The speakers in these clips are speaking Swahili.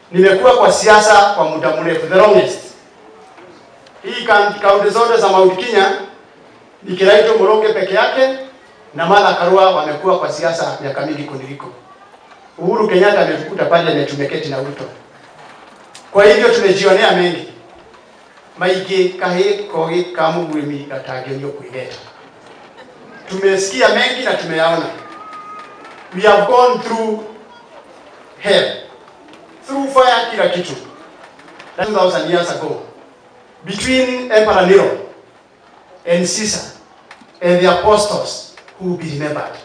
nimekuwa kwa siasa kwa muda mrefu, the longest. Hii kaunti zote za Mount Kenya ni Kiraito Moroge peke yake na Martha Karua wamekuwa kwa siasa miaka mingi kuniliko. Uhuru Kenyatta ametukuta pale na tumeketi na Ruto. Kwa hivyo tumejionea mengi maige kahe koge kamu gwimi gatagionio kuileta. Tumesikia mengi na tumeyaona. We have gone through hell, through fire, kila kitu. 2000 years ago, between Emperor Nero and Caesar and the apostles who will be remembered.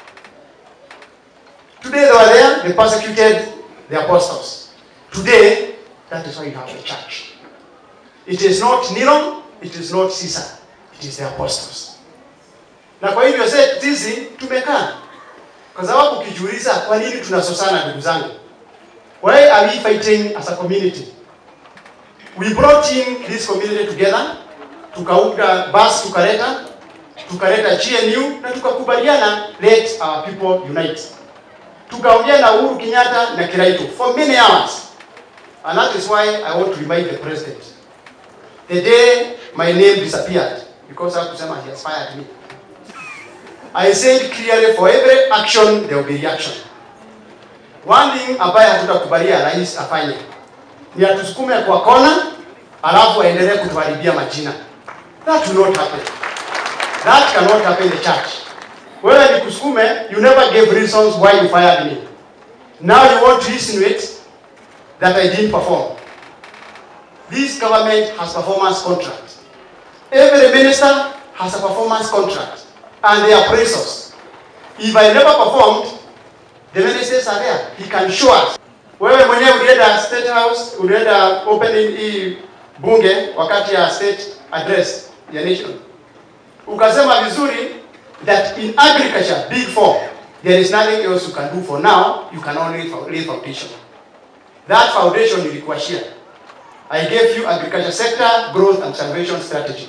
Today they were there, they persecuted the apostles. Today, that is why you have a church. It is not Nero, it is not Caesar, it is the apostles. Na kwa hivyo sisi tumekaa kwa sababu ukijiuliza kwa nini tunasosana ndugu zangu? Why are we fighting as a community? We brought in this community together, tukaunda bus tukaleta, tukaleta GNU na tukakubaliana let our people unite. Tukaongea na Uhuru Kenyatta na Kiraito for many hours. And that is why I want to remind the president. The day my name disappeared, because I kusema he has fired me. I said clearly for every action there will be reaction. One thing ambaye hatutakubalia rais afanye ni atusukume kwa kona alafu aendelee kutuharibia majina. That will not happen. That cannot happen in the church. Wewe nikusukume, you never gave reasons why you fired me. Now you want to insinuate that I didn't perform. This government has performance contract. Every minister has a performance contract and they are appraisals. If I never performed, the ministers are there. He can show us. Wewe mwenyewe ulienda State House, ulienda opening hii bunge wakati ya state address ya nation. Ukasema vizuri that in agriculture, big four, there is nothing else you can do for now, you can only lay foundation. That foundation ilikuwa share. I gave you agriculture sector growth and salvation strategy.